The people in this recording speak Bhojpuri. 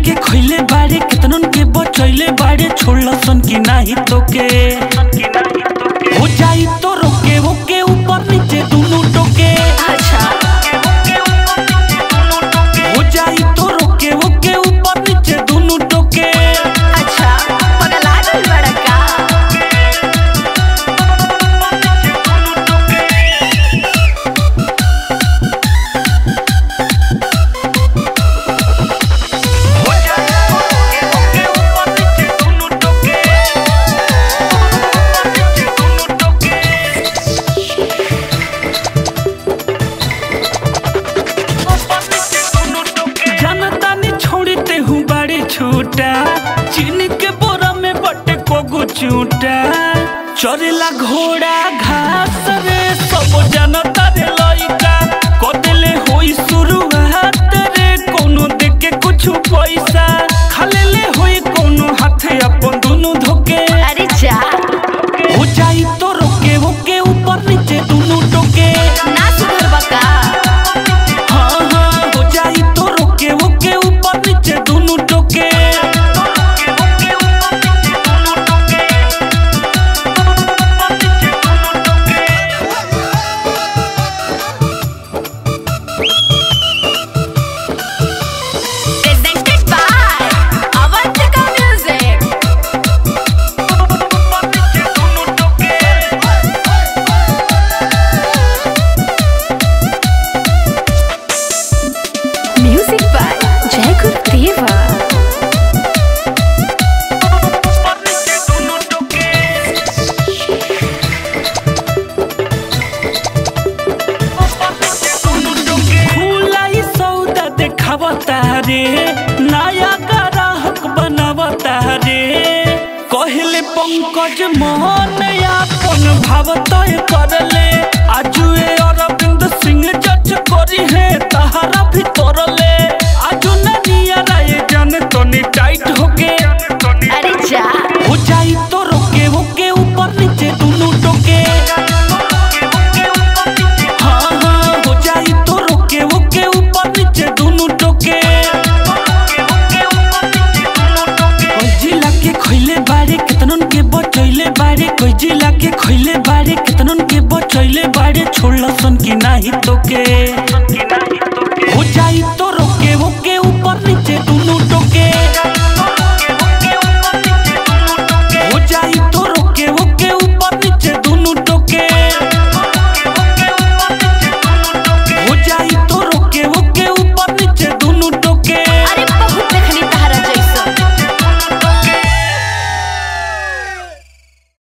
के खइले बाड़े केतनन के बचैले बाड़े छोड़लसन की नाही तोके हो जाई तो रोके ओके ऊपर नीचे दोनों टोके अच्छा हो जाई तो रोके ओके ऊपर नीचे दोनों टोके अच्छा पगला गइल बड़ा का हो जाई तो रोके ओके ऊपर नीचे दोनों टोके ऊपर नीचे दोनों टोके जनता ने छोड़ते हूँ बड़ी छूटा चीनी के बोरा में बटे कोगो चूटा चरेला घोड़ा घास रे सब जनता रे लइका कदेले होई शुरुआत रे कोनो देके कुछ पैसा खालेले होई कोनो हाथे अपन दुनु धोके अरे जा हो जाई तो रोके ओके ऊपर नीचे दुनु टोके ना सुधर बका हाँ हाँ हो जाई तो रोके ओके ऊपर नीचे दोनों टोके presented by Avantika Music Music by Jai Gurudeva खुलाई सौदा देखावता रे नया ग्राहक बनावता रे कहले पंकज मोहन अपन भाव तय करले आजुए अरविंद सिंह